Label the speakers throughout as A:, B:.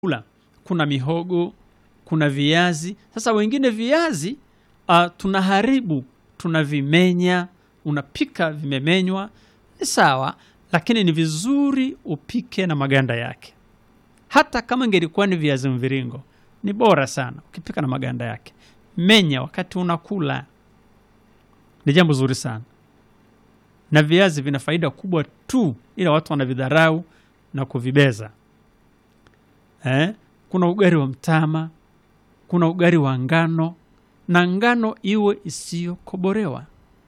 A: kula kuna mihogo, kuna viazi. Sasa wengine viazi uh, tunaharibu, tunavimenya, unapika vimemenywa, ni sawa, lakini ni vizuri upike na maganda yake. Hata kama ingelikuwa ni viazi mviringo, ni bora sana ukipika na maganda yake. Menya wakati unakula, ni jambo zuri sana, na viazi vina faida kubwa tu, ila watu wanavidharau na kuvibeza eh? Kuna ugali wa mtama, kuna ugali wa ngano, na ngano iwe isiyokoborewa.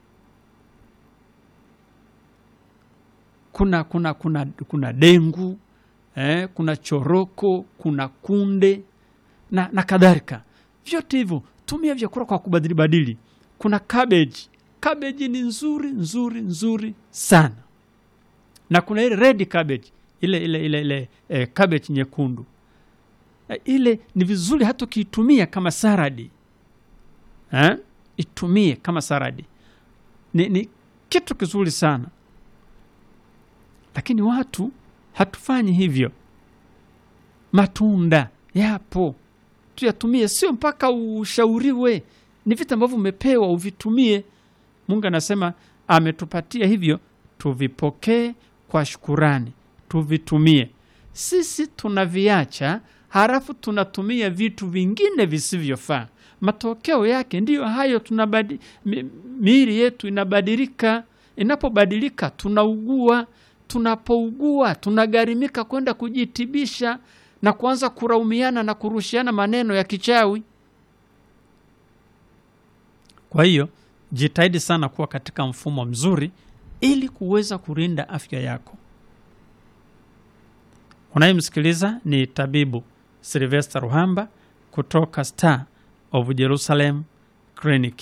A: Kuna, kuna, kuna, kuna dengu eh? Kuna choroko, kuna kunde na, na kadhalika. Vyote hivyo tumia vyakula kwa kubadili badili. Kuna cabbage. Cabbage ni nzuri nzuri nzuri sana, na kuna ile red cabbage, ile ile ile, ile eh, cabbage nyekundu eh, ile ni vizuri hata ukiitumia kama saradi eh? Itumie kama saradi, ni, ni kitu kizuri sana, lakini watu hatufanyi hivyo. Matunda yapo tuyatumie, sio mpaka ushauriwe. Ni vitu ambavyo umepewa uvitumie. Mungu anasema ametupatia hivyo, tuvipokee kwa shukurani, tuvitumie. Sisi tunaviacha, halafu tunatumia vitu vingine visivyofaa. Matokeo yake ndiyo hayo, tunabadi, mi, miili yetu inabadilika. Inapobadilika tunaugua, tunapougua tunagharimika kwenda kujitibisha na kuanza kuraumiana na kurushiana maneno ya kichawi. Kwa hiyo jitahidi sana kuwa katika mfumo mzuri ili kuweza kulinda afya yako. Unayemsikiliza ni tabibu Sylvester Ruhamba kutoka Star of Jerusalem Clinic.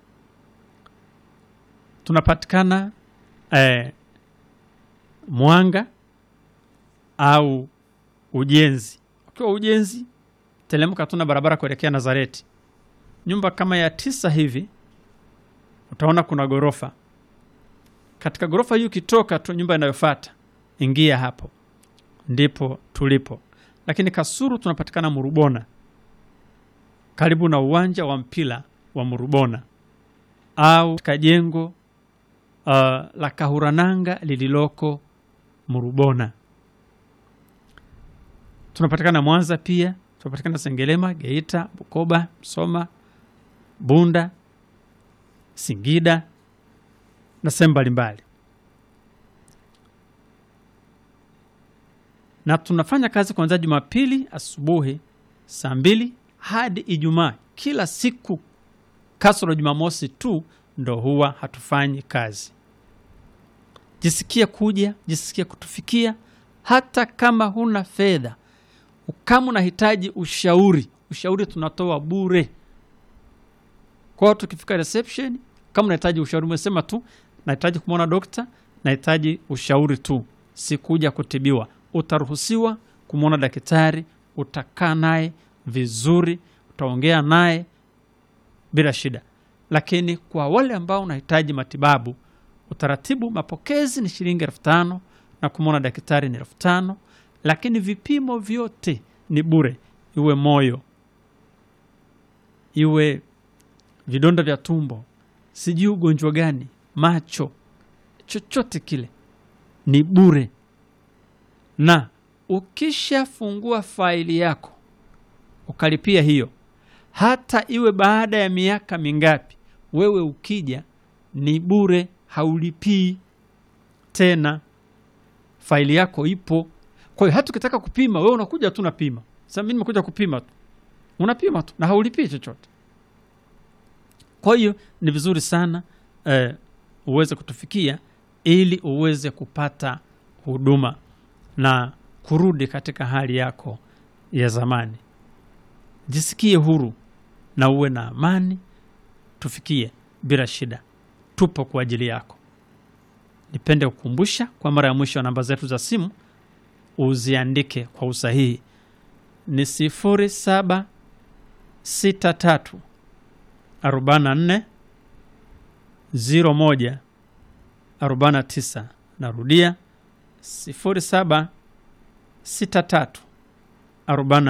A: Tunapatikana eh, Mwanga au Ujenzi. Ukiwa Ujenzi, telemka tuna barabara kuelekea Nazareti, nyumba kama ya tisa hivi, utaona kuna ghorofa. Katika ghorofa hiyo ukitoka tu, nyumba inayofuata ingia hapo, ndipo tulipo. Lakini Kasuru tunapatikana Murubona, karibu na uwanja wa mpira wa Murubona, au katika jengo uh, la Kahurananga lililoko Murubona. Tunapatikana Mwanza pia, tunapatikana Sengelema, Geita, Bukoba, Msoma, Bunda, Singida na sehemu mbalimbali, na tunafanya kazi kuanzia Jumapili asubuhi saa mbili hadi Ijumaa kila siku, kasoro Jumamosi tu ndo huwa hatufanyi kazi. Jisikie kuja, jisikie kutufikia, hata kama huna fedha kama unahitaji ushauri, ushauri tunatoa bure. Kwa hiyo tukifika reception, kama unahitaji ushauri, umesema tu nahitaji kumwona dokta, nahitaji ushauri tu, sikuja kutibiwa, utaruhusiwa kumwona daktari, utakaa naye vizuri, utaongea naye bila shida. Lakini kwa wale ambao unahitaji matibabu, utaratibu mapokezi ni shilingi elfu tano na kumwona daktari ni elfu tano lakini vipimo vyote ni bure, iwe moyo, iwe vidonda vya tumbo, sijui ugonjwa gani, macho, chochote kile ni bure. Na ukishafungua faili yako ukalipia hiyo, hata iwe baada ya miaka mingapi, wewe ukija ni bure, haulipii tena, faili yako ipo. Kwa hiyo hata ukitaka kupima wewe unakuja tu unapima. Sasa mimi nimekuja kupima tu, unapima tu na haulipii chochote. Kwa hiyo ni vizuri sana eh, uweze kutufikia ili uweze kupata huduma na kurudi katika hali yako ya zamani. Jisikie huru na uwe na amani, tufikie bila shida, tupo kwa ajili yako. Nipende kukumbusha kwa mara ya mwisho namba zetu za simu uziandike kwa usahihi ni sifuri saba sita tatu arobaini na nne ziro moja arobaini na tisa. Narudia sifuri saba sita tatu arobaini